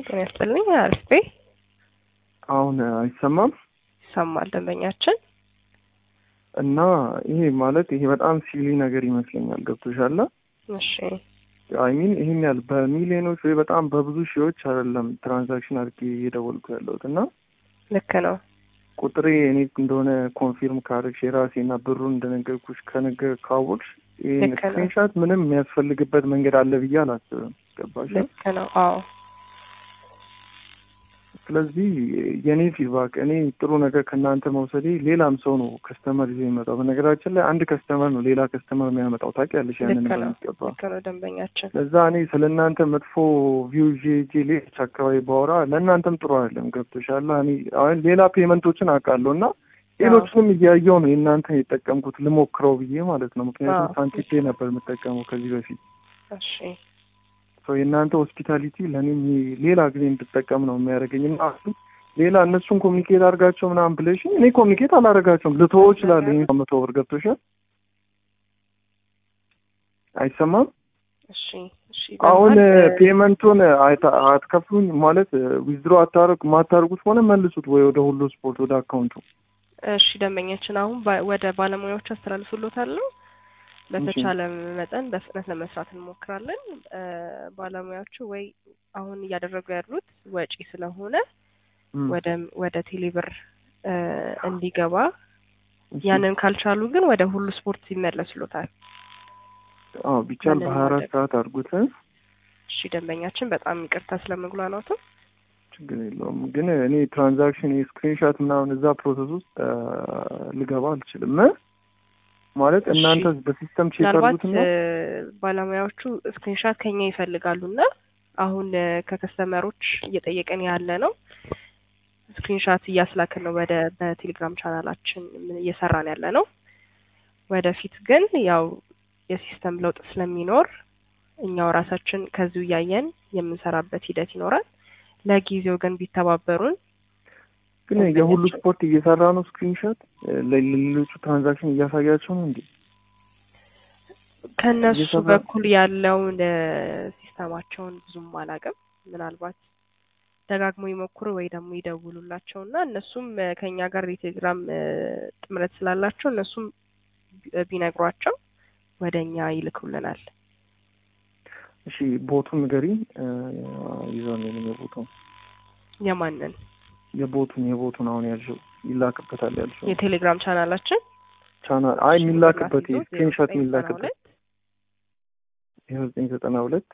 ጤና ይስጥልኝ። አሪፍ አሁን አይሰማም ይሰማል ደንበኛችን እና ይሄ ማለት ይሄ በጣም ሲሊ ነገር ይመስለኛል። ገብቶሻል? እሺ አይሚን ይሄን ያህል በሚሊዮኖች ወይ በጣም በብዙ ሺዎች አይደለም ትራንዛክሽን አድርጌ እየደወልኩ ያለሁት እና ልክ ነው። ቁጥሬ እኔ እንደሆነ ኮንፊርም ካደረግሽ የራሴ እና ብሩን እንደነገርኩሽ ከነገር ካወቅሽ ይህን ልክ ነው። ስክሪንሻት ምንም የሚያስፈልግበት መንገድ አለ ብዬ አላስብም። ገባሽ? ልክ ነው። አዎ ስለዚህ የእኔ ፊድባክ እኔ ጥሩ ነገር ከእናንተ መውሰዴ ሌላም ሰው ነው ከስተመር ይዞ የሚመጣው። በነገራችን ላይ አንድ ከስተመር ነው ሌላ ከስተመር የሚያመጣው ታውቂያለሽ፣ ያንን ልክ ነው። በሚገባ ልክ ነው ደንበኛችን ለዛ እኔ ስለ እናንተ መጥፎ ቪው ይዤ ሄጄ ሌሎች አካባቢ ባወራ ለእናንተም ጥሩ አይደለም። ገብቶሻል? እኔ አሁን ሌላ ፔመንቶችን አውቃለሁ እና ሌሎችንም እያየው ነው የእናንተን የጠቀምኩት ልሞክረው ብዬ ማለት ነው። ምክንያቱም አዎ። ሳንቲፔ ነበር የምጠቀመው ከዚህ በፊት እሺ ሰው የእናንተ ሆስፒታሊቲ ለእኔም ሌላ ጊዜ እንድጠቀም ነው የሚያደርገኝ እና አሁን ሌላ እነሱን ኮሚኒኬት አድርጋቸው ምናምን ብለሽ እኔ ኮሚኒኬት አላደርጋቸውም ልትወው እችላለሁ። ይሄን መቶ ብር ገብቶሻል? አይሰማም? እሺ እሺ አሁን በመሀል፣ ፔመንቱን አይታ- አትከፍሉኝ ማለት ዊዝድሮ አታርግ ማታርጉት ከሆነ መልሱት ወይ ወደ ሁሉ ስፖርት ወደ አካውንቱ። እሺ ደንበኛችን አሁን ባ- ወደ ባለሙያዎች አስተላልፍሎታለሁ። በተቻለ መጠን በፍጥነት ለመስራት እንሞክራለን። እ፣ ባለሙያዎቹ ወይ አሁን እያደረጉ ያሉት ወጪ ስለሆነ እም፣ ወደ ወደ ቴሌብር እ፣ እንዲገባ እሺ። ያንን ካልቻሉ ግን ወደ ሁሉ ስፖርት ይመለስሎታል። አዎ ቢቻል ያንን በሀያ አራት ማድረግ። ሰዓት አድርጉት። እሺ ደንበኛችን በጣም ይቅርታ ስለመጉላላቱ። ችግር የለውም ግን እኔ ትራንዛክሽን የስክሪንሻት ምናምን እዛ ፕሮሰስ ውስጥ አ፣ ልገባ አልችልም እ? ማለት እሺ። እናንተ በሲስተም ቼክ ምናልባት አድርጉትና እ፣ ባለሙያዎቹ ስክሪንሻት ከኛ ይፈልጋሉ እና አሁን እ፣ ከከስተመሮች እየጠየቀን ያለ ነው ስክሪንሻት እያስላክን ነው ወደ በቴሌግራም ቻናላችን ምን እየሰራን ያለ ነው። ወደፊት ግን ያው የሲስተም ለውጥ ስለሚኖር እኛው ራሳችን ከዚሁ እያየን የምንሰራበት ሂደት ይኖራል። ለጊዜው ግን ቢተባበሩን ግን የሁሉ ስፖርት እየሰራ ነው ስክሪንሻት ለሌሎቹ ትራንዛክሽን እያሳያቸው ነው እንዴ? ከነሱ እየሰራ- በኩል ያለውን እ፣ ሲስተማቸውን ብዙም አላውቅም። ምናልባት ደጋግሞ ይሞክሩ ወይ ደግሞ ይደውሉላቸው እና እነሱም እ፣ ከኛ ጋር የቴሌግራም እ፣ ጥምረት ስላላቸው እነሱም ቢ- ቢነግሯቸው ወደ እኛ ይልኩልናል። እሺ ቦቱን ንገሪኝ። አ፣ ይዘው ነው የቦቱን የማንን የቦቱን የቦቱን አሁን ያልሽው ይላክበታል ያልሽው የቴሌግራም ቻናላችን ቻናል አይ የሚላክበት ይዞ ስክሪንሾት 0992 የሚላክበት ዜሮ ዘጠኝ ዘጠና ሁለት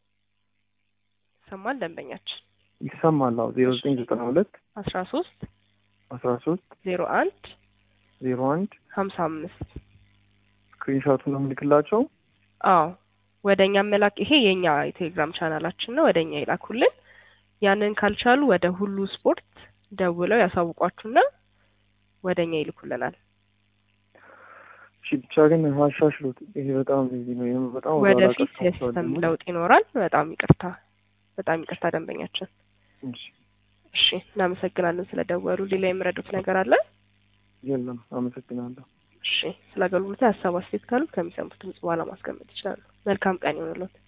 ይሰማል ደንበኛችን ይሰማል። አዎ ዜሮ ዘጠኝ ዘጠና ሁለት አስራ ሶስት አስራ ሶስት ዜሮ አንድ ዜሮ አንድ ሀምሳ አምስት ስክሪንሾቱን ነው የምልክላቸው። አዎ ወደ እኛ መላክ ይሄ የኛ የቴሌግራም ቻናላችን ነው። ወደ እኛ ይላኩልን። ያንን ካልቻሉ ወደ ሁሉ ስፖርት ደውለው ያሳውቋችሁና ወደ እኛ ይልኩልናል። እሺ ብቻ ግን አሻሽሉት። ይሄ በጣም ቢዚ ነው። ይሄም በጣም ወደ ኋላ ወደፊት ቀርቷል የሲስተም ደግሞ። ለውጥ ይኖራል። በጣም ይቅርታ፣ በጣም ይቅርታ ደንበኛችን። እሺ እሺ እናመሰግናለን ስለደወሉ። ሌላ የምረዱት ነገር አለ? የለም፣ አመሰግናለሁ። እሺ ስለ አገልግሎቱ ሀሳብ አስተያየት ካሉ ከሚሰሙት ድምጽ በኋላ ማስቀመጥ ይችላሉ። መልካም ቀን ይሆንልዎት።